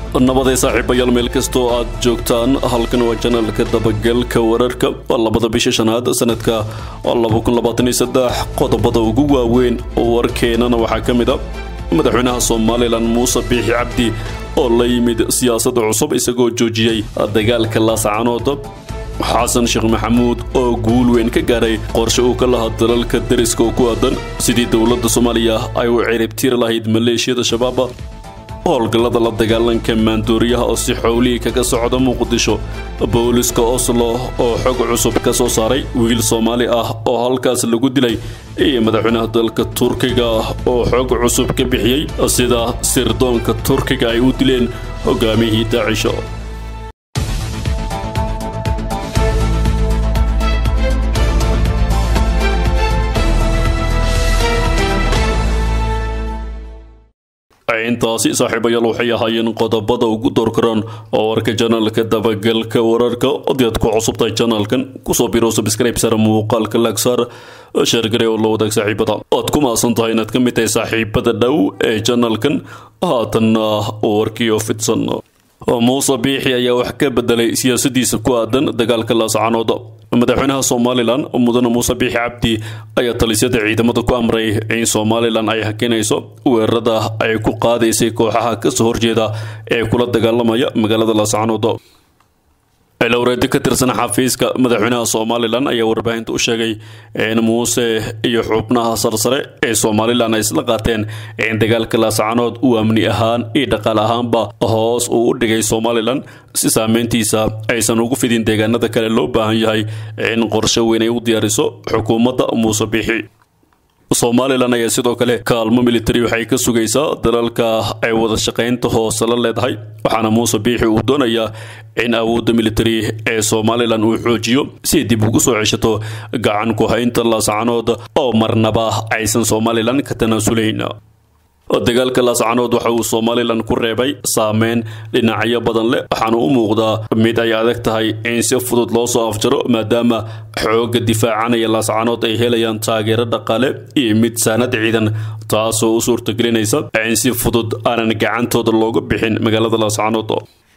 nabaday saaxiibayaal meel kastoo aad joogtaan halkan waa janalka dabagalka wararka waa labada bisha shanaad sanadka qodobada ugu waaweyn warkeenana waxaa ka mid a madaxweynaha somalilan muuse biixi cabdi oo la yimid siyaasadda cusub isagoo joojiyey dagaalka laascanood xasan sheekh maxamuud oo guul weyn ka gaaray qorshe uu ka lahaa dalalka dariska oo ku aadan sidii dowladda soomaaliya ay u ciribtiri lahayd maleeshiyada shabaab howlgallada la dagaalanka maandooriyaha oo si xowlihii kaga socda muqdisho booliska oslo oo xog cusub ka soo saaray wiil soomaali ah oo halkaas lagu dilay iyo madaxweynaha dalka turkiga oo xog cusub ka bixiyey sida sirdoonka turkiga ay u dileen hogaamiyihii daacisho intaasi saaxiibayaal waxay ahaayeen qodobada ugu doorkaraan oo warka janaalka dabagalka wararka odiad ku cusubtahay janaalkan kusoo biro subscribe sara muuqaalka laagsaar sheergare oo la wadaag saaxiibada oad ku maasan tahay inaad ka mid tahay saaxiibada dhow ee janaalkan haatanna warkii oo fidsan muuse biixi ayaa wax ka bedelay siyaasadiisa ku aadan dagaalka laascanood madaxweynaha somalilan mudane muuse biixi cabdi ayaa talisyada ciidamada ku amray in somalilan ay hakinayso weerarada ay ku qaadaysay kooxaha kasoo horjeeda ee kula dagaalamaya magaalada laascanood ilowreedi ka tirsan xafiiska madaxweynaha somalilan ayaa warbaahinta u sheegay in muuse iyo xubnaha sarsare ee somalilan ay isla qaateen in dagaalka laascanood uu amni ahaan iyo dhaqaal ahaanba hoos uu u dhigay somalilan si saameyntiisa aysan ugu fidin deegaanada kale loo baahan yahay in qorshe weyn ay u diyaariso xukuumadda muuse biixi somalilan ayaa sidoo kale kaalmo militari waxay ka sugaysaa dalalka ay wada shaqaynta hoose la leedahay waxaana muuse biixi uu doonayaa in awoodda militari ee somalilan uu xoojiyo si dib ugu soo ceshato gacan ku haynta laascanood oo marnaba aysan somalilan ka tanaasulayn dagaalka laascanood waxa uu somalilan ku reebay saameyn dhinacyo badan leh waxaana u muuqdaa mid ay adag tahay in si fudud loo soo afjaro maadaama xoogga difaacanaya laascanood ay helayaan taageero dhaqaale iyo mid saanad ciidan taasoo u suurtagelinaysa in si fudud aanan gacantooda looga bixin magaalada laascanood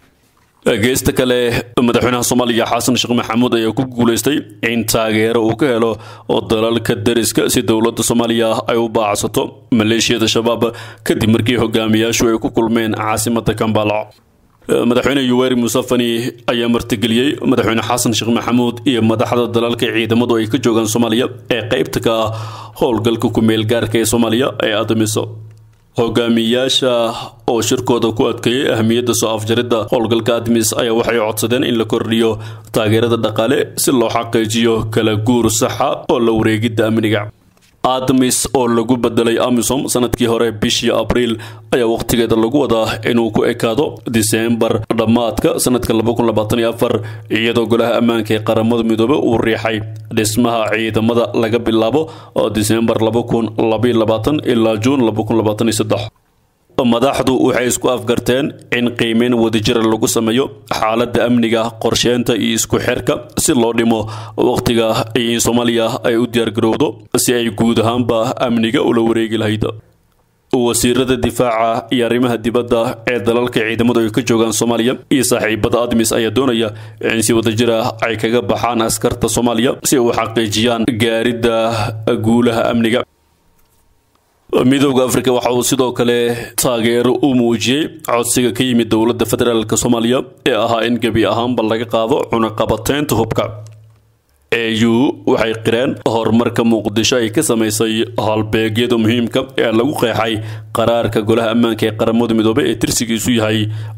geesta kale madaxweynaha soomaaliya xasan sheekh maxamuud ayaa ku guulaystay in taageero uu ka helo oo dalalka dariska si dowladda soomaaliya ay u baacsato maleeshiyada shabaab kadib markii hogaamiyaashu ay ku kulmeen caasimada kambala madaxweyne yuweri musafani ayaa martigeliyey madaxweyne xasan sheekh maxamuud iyo madaxda dalalka ciidamadu ay ka joogaan soomaaliya ee qeybta ka ah howlgalka ku-meel gaarka ee soomaaliya ee adamiso hogaamiyaasha oo shirkooda ku adkeeyey ahmiyadda soo afjaridda howlgalka admis ayaa waxay codsadeen in la kordhiyo taageerada dhaqaale si loo xaqiijiyo kala guur saxa oo la wareegidda amniga admis oo lagu bedelay amisom sanadkii hore bishii abriil ayaa wakhtigeeda lagu wadaa inuu ku ekaado diseembar dhammaadka sanadka iyadoo golaha ammaanka ee qaramada midoobe uu riixay dhismaha ciidamada laga bilaabo diseembar ilaa juun madaxdu waxay isku afgarteen in qiimeyn wadajira lagu sameeyo xaaladda amniga qorsheynta iyo isku xirka si loo dhimo wakhtiga in soomaaliya ay u diyaargarowdo si ay guud ahaanba amniga ula wareegi lahayd wasiirada difaaca iyo arrimaha dibadda ee dalalka ciidamadu ay ka joogaan soomaaliya iyo saaxiibada admis ayaa doonaya in si wadajir ah ay kaga baxaan askarta soomaaliya si ay u xaqiijiyaan gaaridda guulaha amniga midooda afrika waxa uu sidoo kale taageero u muujiyey codsiga ka yimid dowladda federaalk soomaaliya ee ahaa in gebi ahaanba laga qaado cunaqabateynta hubka eu waxay qireen horumarka muqdisho ay ka samaysay halbeegyada muhiimka ee lagu qeexay qaraarka golaha ammaanka ee qaramada midoobe ee tirsigiisu yahay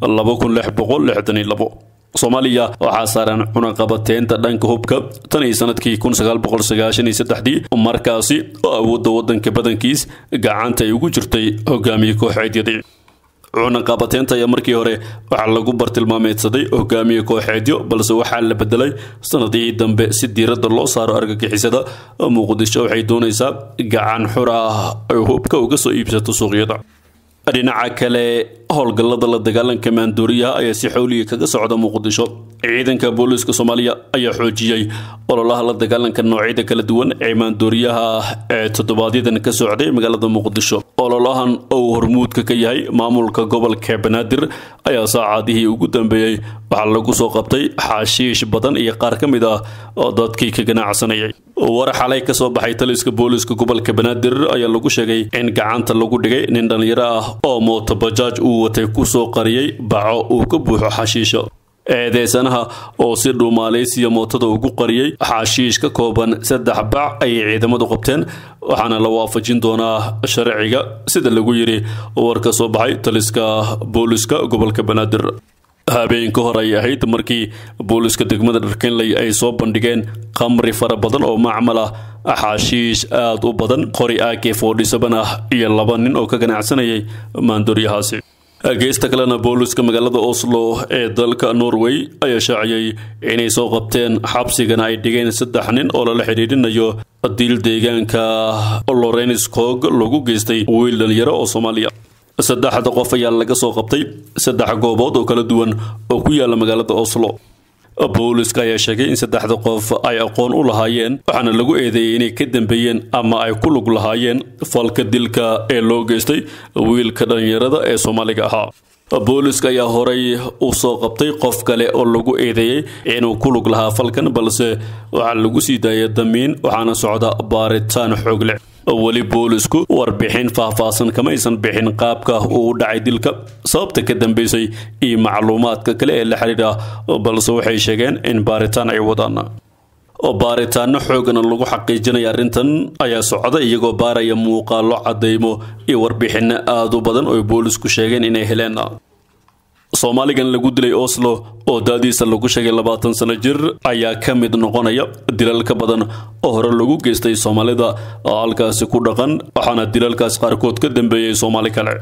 soomaaliya waxaa saaran cunaqabateynta dhanka hubka tan iyo sanadkii markaasi oo awoodda wadanka badankiis gacanta ay ugu jirtay hogaamiye kooxeedyadii cunaqabateynta ayaa markii hore waxaa lagu bartilmaameedsaday hogaamiye kooxeedyo balse waxaa la bedelay sanadihii dambe si diiradda loo saaro argagixisada muqdisho waxay doonaysaa gacan xur ah ay hubka uga soo iibsato suuqyada dhinaca kale howlgallada la dagaalanka maandooriyaha ayaa si xowliya kaga socda muqdisho ciidanka booliiska soomaaliya ayaa xoojiyey ololaha la dagaalanka noocyada kala duwan ee maandooriyaha ee toddobaadyaddan ka socday magaalada muqdisho ololahan oo uu hormuudka ka yahay maamulka gobolka banaadir ayaa saacadihii ugu dambeeyey waxaa lagu soo qabtay xaashiish badan iyo qaar ka mid ah oo dadkii ka ganacsanayay war xalay ka soo baxay taliska booliiska gobolka banaadir ayaa lagu sheegay in gacanta lagu dhigay nin dhallinyaro ah oo mootobajaaj uu watay kusoo qariyey baco uu ka buuxo xashiisho eedeysanaha oo si dhuumaaleysiya mootada ugu qariyey xaashiish ka kooban saddex bac ayay ciidamadu qabteen waxaana la waafajin doonaa sharciga sida lagu yidhi war ka soo baxay taliska booliiska gobolka banaadir habeen ka hor ay ahayd markii booliiska degmada dharkenley ay soo bandhigeen khamri fara badan oo macmal ah xaashiish aada u badan qori ak forty-seven ah iyo laba nin oo ka ganacsanayay maandooryahaasi geesta kalena booliiska magaalada oslo ee dalka norway ayaa shaaciyey inay soo qabteen xabsigana ay dhigeen saddex nin oo lala xidhiidhinayo diil deegaanka lorenskog lagu geystay wiil dhalinyaro oo soomaaliya saddexda qof ayaa laga soo qabtay saddex goobood oo kala duwan oo ku yaala magaalada oslo booliska ayaa sheegay in saddexda qof ay aqoon u lahaayeen waxaana lagu eedeeyey inay ka dambeeyeen ama ay ku lug lahaayeen falka dilka ee loo geystay wiilka dhallinyarada ee soomaaliga ahaa booliska ayaa horay u soo qabtay qof kale oo lagu eedeeyey inuu ku lug lahaa falkan balse waxaa lagu sii daayay damiin waxaana socda baaritaan xoog leh weli boolisku warbixin faahfaahsan kamaysan bixin qaabka uu u dhacay dilka sababta ka dambeysay iyo macluumaadka kale ee la xidhiidha balse waxay sheegeen in baaritaan ay wadaan baaritaano xoogana lagu xaqiijinaya arrintan ayaa socda iyagoo baaraya muuqaalo cadeymo iyo warbixino aada u badan oo boolisku sheegeen inay heleen soomaaligan lagu dilay oslo oo daadiisa lagu sheegay labaatan sano jir ayaa ka mid noqonaya dilal ka badan oo hore lagu geystay soomaalida oo halkaasi ku dhaqan waxaana dilalkaas qaarkood ka dambeeyey soomaali kale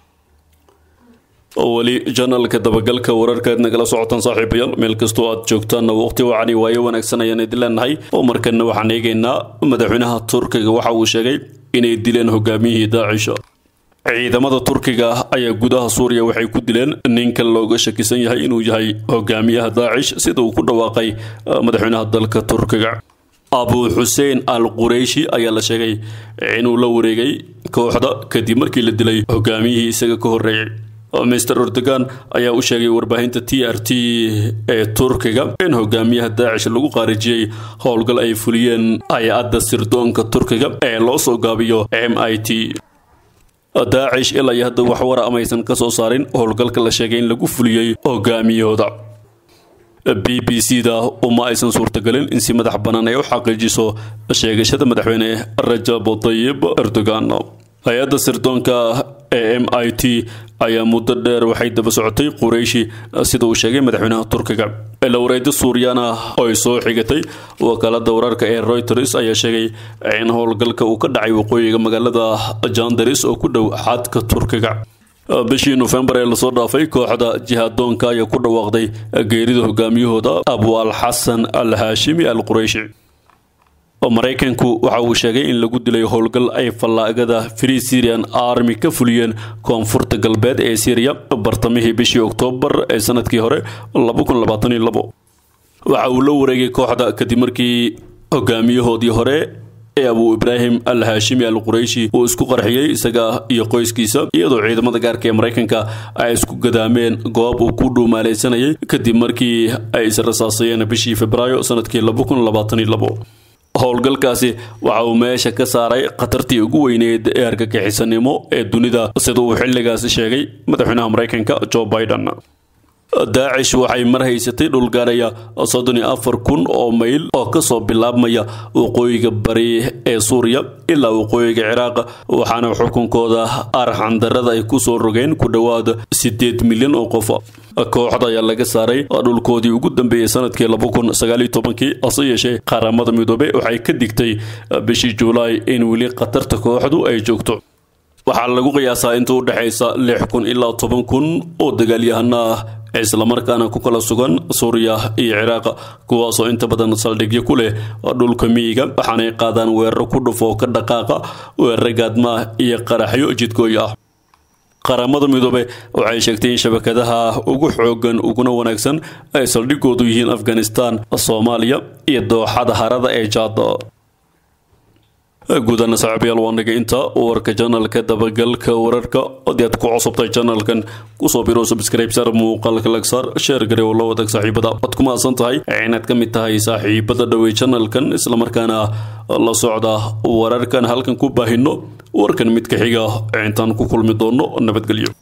weli janalka dabagalka wararkaad nagala socotaan saaxiibayaal meel kastoo aad joogtaanna waqti wacani waayo wanaagsan ayaan idin leenahay oo markana waxaan eegaynaa madaxweynaha turkiga waxa uu sheegay inay dileen hogaamiyihii daacisha ciidamada turkiga ayaa gudaha suuriya waxay ku dileen ninka looga shakisan yahay inuu yahay hogaamiyaha daacish sida uu ku dhawaaqay madaxweynaha dalka turkiga abu xuseen al qureyshi ayaa la sheegay inuu la wareegay kooxda kadib markii la dilay hogaamiyihii isaga ka horreeyay mister erdogan ayaa u sheegay warbaahinta t r t ee turkiga in hogaamiyaha daacish lagu qaarijiyey howlgal ay fuliyeen hay-adda sirdoonka turkiga ee loo soo gaabiyo m i t daacish ilaa iyo hadda wax wara amaysan ka soo saarin howlgalka la sheegay in lagu fuliyey hogaamiyahooda b b c da uma aysan suurtagelin in si madax bannaan ay u xaqiijiso sheegashada madaxweyne rajab tayib erdogan hay-adda sirdoonka ee m i t ayaa muddo dheer waxay daba socotay qurayshi sida uu sheegay madaxweynaha turkiga ilowreedo suuriyana oo ay soo xigatay wakaalada wararka ee reuters ayaa sheegay in howlgalka uu ka dhacay waqooyiga magaalada jandaris oo ku dhow xadka turkiga bishii nofembar ee lasoo dhaafay kooxda jihadoonka ayaa ku dhawaaqday geerida hogaamiyahooda abu al xasan al haashimi al qurayshi maraykanku waxa uu sheegay in lagu dilay howlgal ay fallaagada free syrian army ka fuliyeen koonfurta galbeed ee syriya bartamihii bishii oktoobar ee sanadkii hore waxa uu la wareegay kooxda kadib markii hogaamiyahoodii hore ee abu ibraahim al haashimi al qurayshi uu isku qarxiyey isaga iyo qoyskiisa iyadoo ciidamada gaarka ee maraykanka ay isku gadaameen goob uu ku dhuumaaleysanayay kadib markii ay israsaasayeen bishii febraayo sanadkii howlgalkaasi waxa uu meesha ka saaray khatartii ugu weyneed ee argagixisanimo ee dunida sida uu xilligaasi sheegay madaxweynaha maraykanka joe biden daacish waxay mar haysatay dhul gaaraya soddon iyo afar kun oo mayl oo kasoo bilaabmaya waqooyiga bari ee suuriya ilaa waqooyiga ciraaq waxaana xukunkooda arxandarada ay kusoo rogeen ku dhowaad sideed milyan oo qof kooxda ayaa laga saaray dhulkoodii ugu dambeeyey sanadkii laba kun sagaal iyo tobankii hase yeeshee qaramada midoobey waxay ka digtay bishii juulaay in weli khatarta kooxdu ay joogto waxaa lagu qiyaasaa inta u dhexaysa lix kun ilaa toban kun oo dagaalyahana ah islamarkaana ku kala sugan suuriya iyo ciraaq kuwaasoo inta badan saldhigyo ku leh dhulka miyiga waxaanay qaadaan weeraro ku dhufo ka dhaqaaqa weeraro gaadmaah iyo qaraxyo jidkooy ah qaramada midoobe waxay sheegtay in shabakadaha ugu xoogan uguna wanaagsan ay saldhigoodu yihiin afghanistan soomaaliya iyo dooxada harada ee jaada guudana saaxiibayaal waa naga inta warka janalka dabagalka wararka haddii aad ku cusubtay janalkan kusoo biro subscribe sar muuqaalka lagsaar sheer gare oo la wadaag saaxiibada waad ku mahadsan tahay inaad ka mid tahay saaxiibada dhowey janalkan islamarkaana la socda wararkan halkan ku baahino warkan mid ka xiga intaan ku kulmi doono nabadgelyo